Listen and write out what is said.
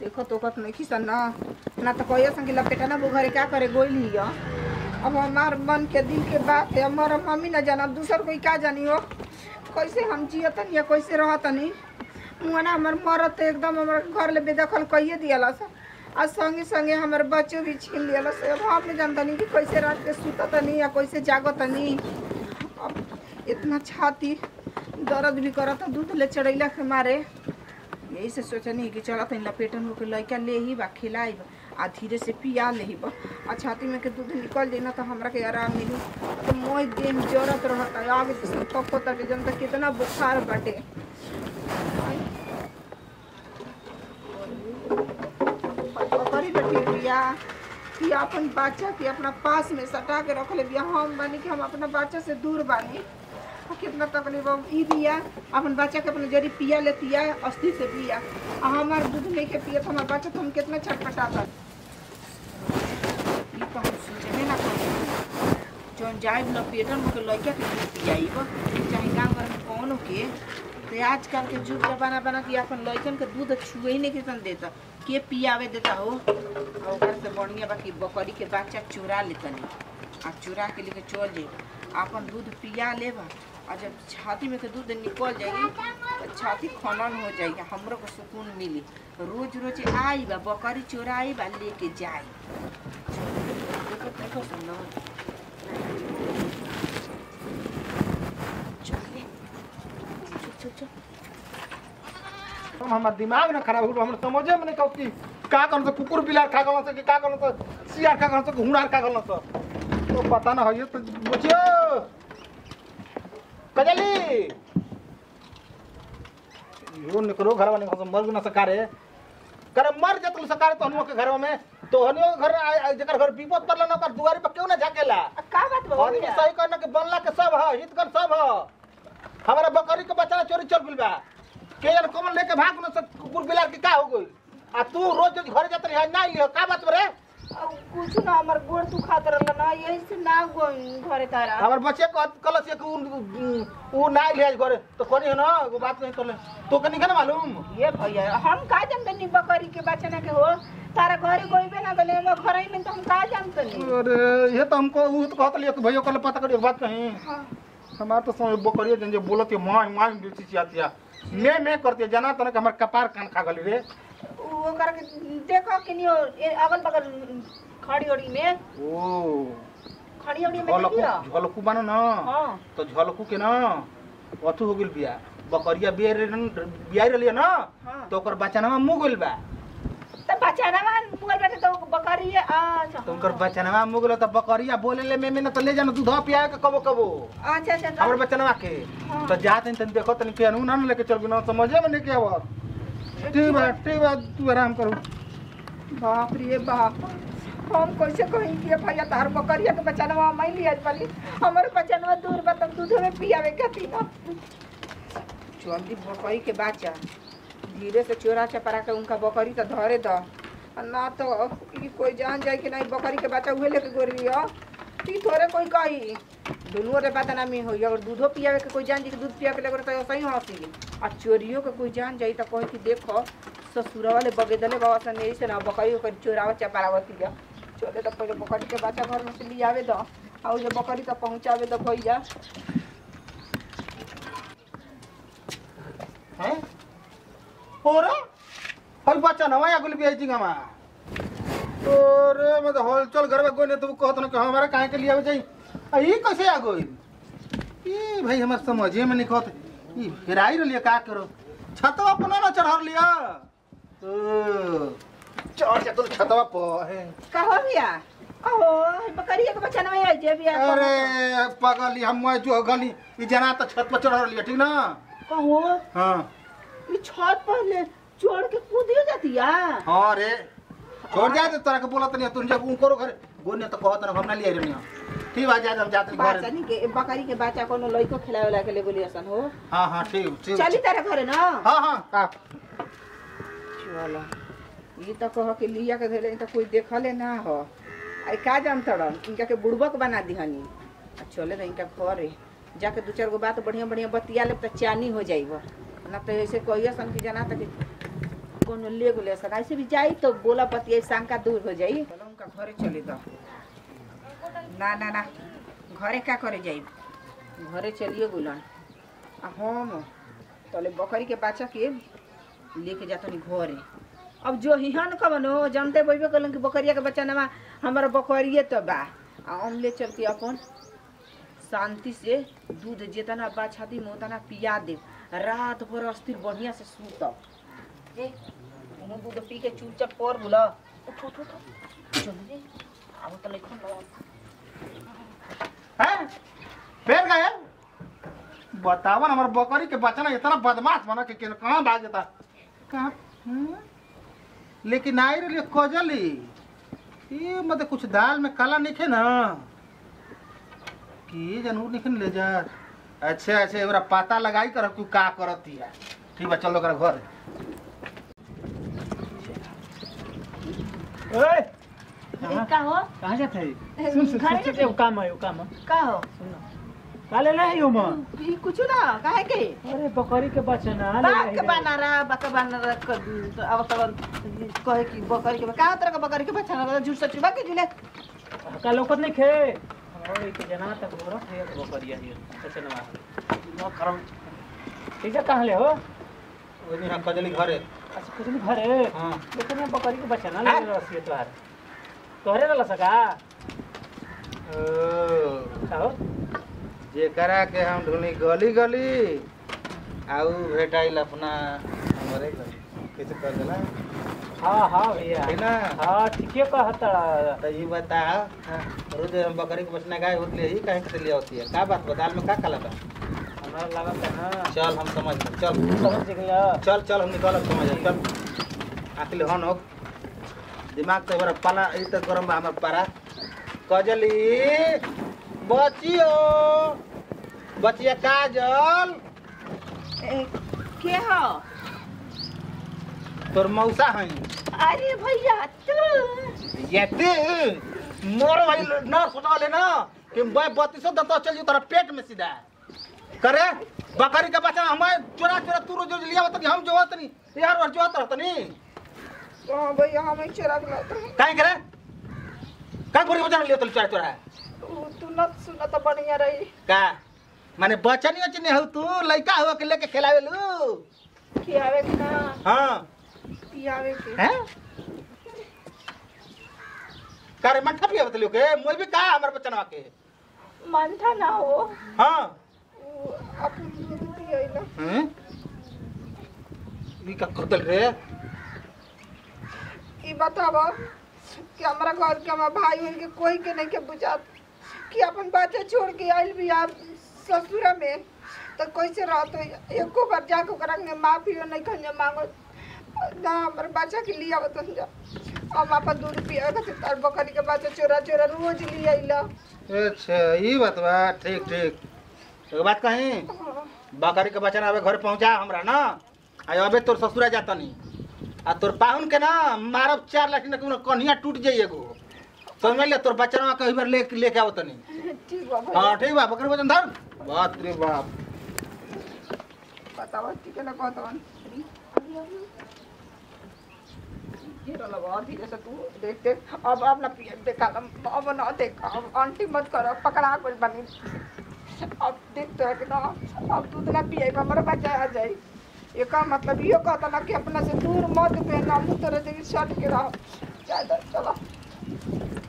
देखो तो कत नहीं खिसन ना ना तो कहिए सन कि लपेटा ना वो घरे क्या करे गोइल ही हो अब हमार मन के दिल के बात है हमारा मम्मी ना जाना दूसर कोई का जानी हो कैसे हम जियतन या कैसे रहतनी मुआ ना हमार मरत तो एकदम हमार घर ले बेदखल कहिए दियाला सा आ संगे संगे हमारे बच्चों भी छीन लियाला से अब हम नहीं जानतनी कि कैसे रात के सुततनी या कैसे जागतनी अब इतना छाती दर्द भी करता दूध ले चढ़ैला के मारे यही से सोचनी कि चला तनी लपेटन होके लइका ले ही बा खिलाई आ धीरे से पिया ले ही बा आ छाती में के दूध निकल जाई ना तो हमरा के आराम मिली तो मोय देह में जरत रहता आगे तो सब तक पता के जनता कितना बुखार बाटे करी बैठी बिया कि अपन बच्चा के अपना पास में सटा के रख ले बिया हम बानी कि हम अपना बच्चा से दूर बानी आ कितना तकलीफ अब ई बिया अपन बच्चा के अपने जरी पिया लेतिया अस्थि से पिया आ हमार दूध नहीं के पिया तो हमार बच्चा तो हम कितना छटपटाता ई तो हम सोचबे ना करी जौन जाए न पेटन के लइका के दूध पियाइब चाहे गाँव घर में कौन के तो आजकल के जुग जमाना बना कि अपन लइकन के दूध छुए ही नहीं किसन देता के पियावे देता हो और ओकर से बढ़िया बाकी बकरी के बच्चा चुरा लेतनी आ चुरा के लेके चल जाई अपन दूध पिया लेबा और जब छाती में के दूध निकल जाएगी तो छाती खनन हो जाएगी हमरो को सुकून मिली रोज रोज आई बा बकरी चोराई बा लेके जाई देखो देखो सुनो चलिए चुप चुप चुप हम हमार दिमाग ना खराब हो गलो, हमरा समझे में नहीं कहो कि का करन से कुकुर बिलार खा गलन से कि का करन से सियार खा गलन से कि हुनार खा गलन से तो पता ना है तो बुझियो कजली यो निकलो घर वाले से मर ना सकारे करे मर जतल सकारे तो हनुआ के घर में तो हनुआ के घर आ- आ- जेकर घर विपद पड़ला ना ओकर दुआरी पर क्यों ना झाकेला आ, का बात बा आदमी सही कहना कि बनला के सब है हितकर सब है हमारा बकरी के बच्चा चोरी चल गइल बा के जन कमल लेके भाग न सब कुकुर बिलार के का हो गइल आ तू रोज रोज घरे जात रही ना लियो का बात बरे अब कुछ ना हमर गोड़ तू खात रहल ना यही से ना गोई घरे तारा हमर बच्चे को कलस एक उ उ ना लिया घरे तो कोनी है ना वो बात नहीं करले तो कनी ना मालूम ये भैया हम का जानतनी बकरी के बचना के हो तारा घरे गोइबे ना गले हम घर में तो हम का जानतनी अरे ये तो हमको उ तो कहत लियो कि भैया कल पता करियो बात कहीं हाँ हमार तो समय बकरिया जन जो बोलत है मां मां बेची चिया मैं मैं करते जना तो हमर कपार कान खा गली रे उ ओकर के देखो कि नहीं अगल बगल खड़ी ओड़ी में ओ खड़ी ओड़ी में झलकू देखियो झलकू बानो ना हाँ तो झलकू के ना अथु हो गेल बिया बकरिया बिया बिया रहलिए ना हाँ तो ओकर बचनवा मुँह गेल बा तो बचाना मान मुगल बैठे तो बकरी है अच्छा तो उनकर बचनवा मुँह गेल तो बकरिया बोले ले में में ना तो ले जाना दूध पिया के कबो कबो अच्छा अच्छा हमर बचनवा के हाँ। तो जात तन देखो तन के अनु ना लेके चल बिना समझे में नहीं के आवत ठीक बा ठीक बा तू आराम करू बाप रे बाप हम कैसे कहीं कि भैया तार बकरिया के बचाना मैं लिया पली हमारे बचाना दूर बा तब दूध में पियावे खाती ना जल्दी बकरी के बच्चा धीरे से चोरा चपरा के उनका बकरी तो धरे द आ ना तो ई कोई जान जाए कि नहीं बकरी के बच्चा उहे लेके गोरली हो ती थोड़े कोई कही दोनों रे बात ना में होई अगर दूधो पियावे के कोई जान जाए कि दूध पिया के लेकर तो सही हंसी आ चोरियो के कोई जान जाई तो कहे कि देखो ससुरा वाले बगेदले बाबा सन यही से ना बकरी ओकरी चोरावा चपारावती है चले तो पहले बकरी के बच्चा घर में से लियावे दो और जो बकरी तो पहुँचावे दो भैया हैं ओरे हई बचनवा या गेल बिया जिंगामा ओरे मैं तो हॉल चल घर में कोई नहीं तो कहत ना कि हमारा काहे के लिए आवे जाई आ ई कैसे आ गई ई भाई हमार समझे में नहीं कहत ई हेराई रहलिए का करो छतवा पर ना चढ़ा लिया ओ चढ़ जा तो छतवा पर है कहो भैया कहो बकरिया के बच्चा नहीं आई जे भैया अरे पगली हम मैं जो गली ई जना तो छत पर चढ़ा लिया ठीक ना कहो हाँ ये छत पर ले चोर के कूदियो जाती है हाँ रे छोड़ जाए तो तोरा के बोलत नहीं तुम जब उनको घर गोने तो कहत ना हम ना लिए रहनी ठीक बा जा हम जाते घर बच्चा नहीं के बकरी के बच्चा कोनो लइको खिलावे वाला के ले बोली असन हो हाँ हाँ ठीक ठीक चली तेरे घरे ना हाँ हाँ का चलो ये तो कहो कि लिया के धरे तो कोई देखले ना हो आई का जान तड़न इनका के बुड़बक बना दिहनी आ चले तो इनका घरे जाके दू चार गो बात बढ़िया बढ़िया बतिया ले तो चानी हो जाइब ना तो ऐसे कहिए सन कि जाना तक कोनो ले गोले सका ऐसे भी जाई तो बोला पति शंका दूर हो जाई चलो उनका घरे चले दो ना ना ना घरे का करे जाई घरे चलिए गुलन आ हम तले बकरी के बच्चा के लेके जातनी घरे अब जो हिहन कवनो जानते बोइबे कलन कि बकरिया के बच्चा नमा हमारा बकरिए तो बा आ हम ले चल के अपन शांति से दूध जितना बा छाती में उतना पिया दे रात भर अस्थिर बढ़िया से सूतब ए उन्हों दूध पी के चुपचाप पर बोला उठ उठ उठ चल रे अब तो नहीं खन हैं फेर गए बतावा ना हमार बकरी के बच्चा ना इतना बदमाश बना के केन कहाँ भाग जाता कहाँ हम्म? लेकिन आई रही कजली ये मतलब कुछ दाल में काला नहीं ना कि जनूर नहीं ले जा अच्छा अच्छा एवरा पता लगाई कर तू का करती है ठीक बा चलो कर घर ओए का हो कहाँ जाते है सुन, सुन सुन, सुन सुन, सुन काम है काम है का हो सुन काले ले आयो मां भी कुछ ना काहे के अरे बकरी के बच्चा ना ले बाक आइले। बना रहा बाक बना रहा क- तो अब तो कहे कि बकरी के का तरह का बकरी के बच्चा ना झूठ सच बा के झूले का लोकत नहीं खे और एक जना तक बोरा है तो बकरिया है अच्छा ना न करम ठीक है कहाँ ले हो ओनी हम कजली घरे अच्छा कुछ नहीं घर है हां लेकिन ये बकरी के बच्चा ना ले रसी तोहार तोहरे रला सका ओ का हो जेकरा के हम ढूंढी गली गली आऊ भेटाइल अपना हमरे गली कैसे कर देला हाँ हाँ भैया है ना हाँ ठीके कहता तो ये बता रोज हम बकरी के बचना गाय होती है ही कहीं से लिया होती है का बात बदाल में का काला बा हमारा लगा था ना चल हम समझ गए चल समझ गया चल चल हम निकल समझ गए चल आखिर हन हो दिमाग तो बड़ा पाला ई तो गरम बा हमर पारा कजली बचियो बचिया काजल ए, के हो तोर मौसा हई अरे भैया तू येते मोर भाई न सोचा ले ना कि मैं बत्तीसों दंता चल जू तेरा पेट में सीधा करे बकरी का बच्चा हमें चोरा चोरा तू रोज रोज लिया होता हम जो होता नहीं यार और जो होता रहता नहीं तो भैया हम चोरा के लाते काहे करे का गोरी बच्चा लिया तो चोरा चोरा तू न सुना तो बढ़िया रही का माने बच्चा नहीं अच्छे नहीं हो तू लड़का हो के लेके खिलावे लू खियावे के ना हाँ पियावे के हैं का रे मठा पिया बतलियो के मोई भी का हमर बच्चा के मानता ना हो हाँ वो अपन दूध पियला हैं ई का करतल रे ई बतावा कि हमारा घर के हमारा भाई बहन के कोई के नहीं के बुझात कि अपन बच्चा छोड़ के आइल भी आप ससुरा में तो कैसे रहत हो एको बार जाके ओकरा के माफी नहीं खंजा मांगो ना हमारे बच्चा के लिए आवत जा हम अपन दूध पिया खातिर तार बकरी के बच्चा चोरा चोरा रोज ले आइला अच्छा ई बात बा ठीक ठीक एगो बात कही बकरी के बच्चा आवे घर पहुंचा हमरा ना आ अबे तोर ससुरा जाता नहीं आ तोर पाहुन के ना मारब चार लाख ना कोनो कन्हिया टूट जाई एगो समझ ले तोर बच्चा ना कहीं बार ले लेके आवत नहीं ठीक बा भैया हां ठीक बा बकरी बचन धर बाप रे बाप बतावा ठीक है ना कहतवन हीरो लगा धीरे से तू देख देख अब अब ना पिए देखा अब ना देख अब आंटी मत करो पकड़ा कुछ बनी अब देख तो है कि ना अब दूध ना पिए हमारा बच्चा आ जाए ये का मतलब ये कहता ना कि अपना से दूर मत पे ना मुँह तरह देवी सट के रहो ज्यादा चलो